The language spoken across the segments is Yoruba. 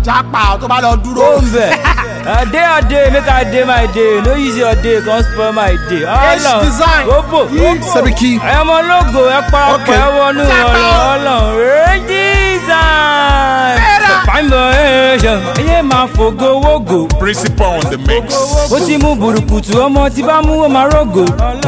jápa tó bá lọ dúró. ó ń bẹ̀ a day a day make i dey my day no use your day come spoil my day ọlọ design. gbogbo Yí, Sẹ́ríkì. ẹ ọmọ ológo ẹ parapọ̀ Okay. ẹ wọnú Jápa ọlọ o. ọlọ rẹ́jísàn pàmò ẹ̀ṣọ̀ ẹyẹ máa fògo wógo Principal on the mix. ó ti mú burúkutu ọmọ tí bá mú ó máa rògò.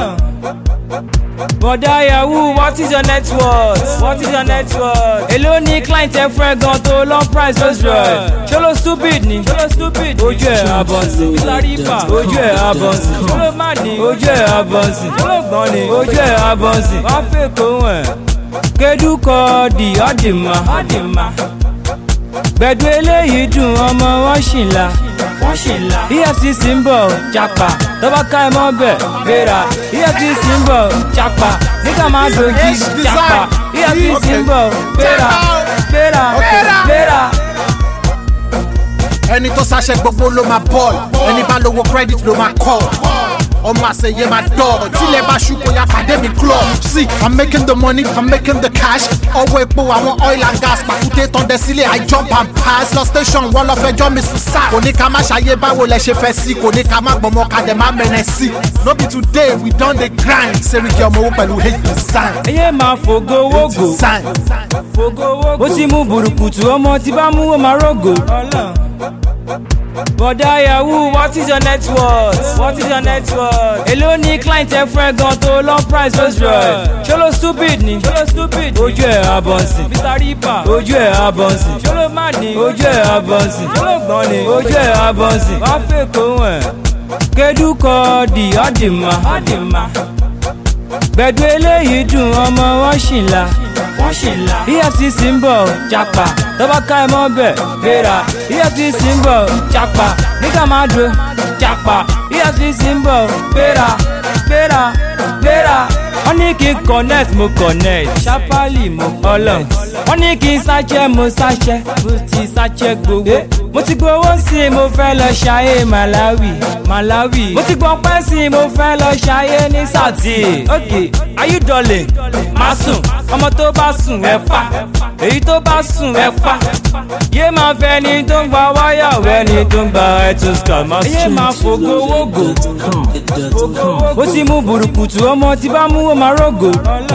bọ̀dá yahoo what is your net worth what is your net worth. èló ní client ẹ fún ẹ gan tó long price Rolls Royce. ṣọlọ stupid ni ṣọlọ stupid ojú ẹ abọ́nsì mr ripa ojú ẹ abọ́nsì ṣọlọ má ní ojú ẹ abọ́nsì ṣọlọ gbọ́n ni ojú ẹ abọ́nsì wọ́n fẹ́ kó ẹ̀ kedukọ di ọdìmọ ọdìmọ gbẹ̀du eléyìí dùn ọmọ wọn ṣì ń la wọ́n ṣì ń la efcc ń bọ̀ japa tọ́ba ká ẹ mọ́ bẹ̀ gbéra efcc ń bọ̀ japa nígbà máa dojú japa efcc ń bọ̀ gbéra gbéra gbéra. ẹni tó ṣàṣẹ gbogbo ló máa bọ́ọ̀lù ẹni bá lówó credit ló máa kọ́ ọmọ àṣeyẹ máa dọ̀ tílẹ̀ bá ṣú kò yá pàdé mi club see i'm making the money i'm making the cash ọwọ́ epo àwọn oil and gas pàkúté tán dẹ sílẹ̀ i jump and pass lọ station wọ́n lọ fẹjọ́ mi sùn sáà kò ní ká má ṣàyè báwo lẹ ṣe fẹ́ sí kò ní ká má gbọmọ ká dẹ̀ má mẹ́nẹ̀ sí no be today we don dey grind Seriki ọmọ owó pẹ̀lú hate design ẹyẹ máa fògo wógo design ó ti mú burúkutu ọmọ tí bá mú ó máa rògò. bọ̀dá yahoo what is your net worth what is your net worth. èló ní client ẹ fún ẹ gan tó long price Rolls Royce. ṣọlọ stupid ni ṣọlọ stupid ojú ẹ abọ́nsì mr ripa ojú ẹ abọ́nsì ṣọlọ má ní ojú ẹ abọ́nsì ṣọlọ gbọ́n ni ojú ẹ abọ́nsì wọ́n fẹ́ kó ẹ̀ kedukọ di ọdìmọ ọdìmọ gbẹ̀du eléyìí dùn ọmọ wọn ṣì ń la wọ́n ṣì ń la efcc ń bọ̀ japa tọ́ba ká ẹ mọ́ bẹ̀ gbéra efcc ń bọ̀ japa nígbà máa dúró japa efcc ń bọ̀ gbéra gbéra gbéra wọ́n ní kí n connect mo connect ṣapali mo ọlọ́n wọ́n ní kí n ṣàṣẹ mo ṣàṣẹ mo ti ṣàṣẹ gbowó mo ti gbowó sí i mo fẹ́ lọ ṣayé malawi malawi mo ti gbọ́ pẹ́ sí i mo fẹ́ lọ ṣayé ní sàtì ok are you darling má sùn ọmọ tó bá sùn ẹ fà èyí tó bá sùn ẹ fà yé máa fẹ́ ni tó ń gba wáyà wẹ́ ni tó ń gba ẹtù ska má sùn yé máa fògo wógo ó ti mú burúkutu ọmọ tí bá mú ó máa rògò.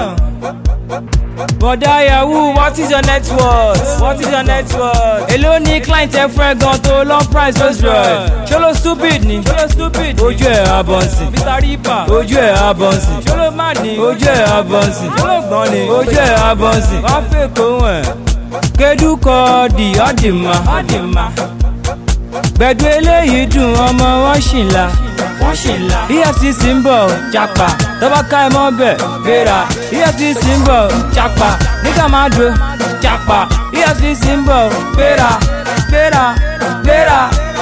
bọ̀dá yahoo what is your net worth what is your net worth. èló ní client ẹ fún ẹ gan tó long price Rolls Royce. ṣọlọ stupid ni ṣọlọ stupid ojú ẹ abọ́nsì mr ripa ojú ẹ abọ́nsì ṣọlọ má ní ojú ẹ abọ́nsì ṣọlọ gbọ́n ni ojú ẹ abọ́nsì wọ́n fẹ́ kó ẹ̀ kedukọ di ọdìmọ ọdìmọ gbẹ̀du eléyìí dùn ọmọ wọn ṣì ń la wọ́n ṣì ń la efcc ń bọ̀ japa tọ́ba ká ẹ mọ́ bẹ̀ gbéra efcc ń bọ̀ japa nígbà máa dúró japa efcc ń bọ̀ gbéra gbéra gbéra.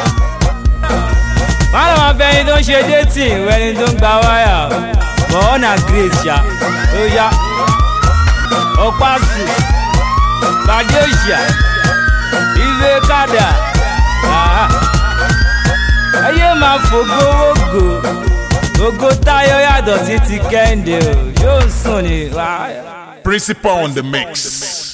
wọ́n lọ́ máa fẹ́ ẹni tó ń ṣe dating ìwé ẹni tó ń gba wáyà but all na grace ṣá ó yá ọ̀pá sùn pàdé òṣìà ìwé kádà ayé máa fògo wógo ògo táyọ̀ yàtọ̀ sí ti kẹ́hìndé o yóò sùn ní. Principal on the mix.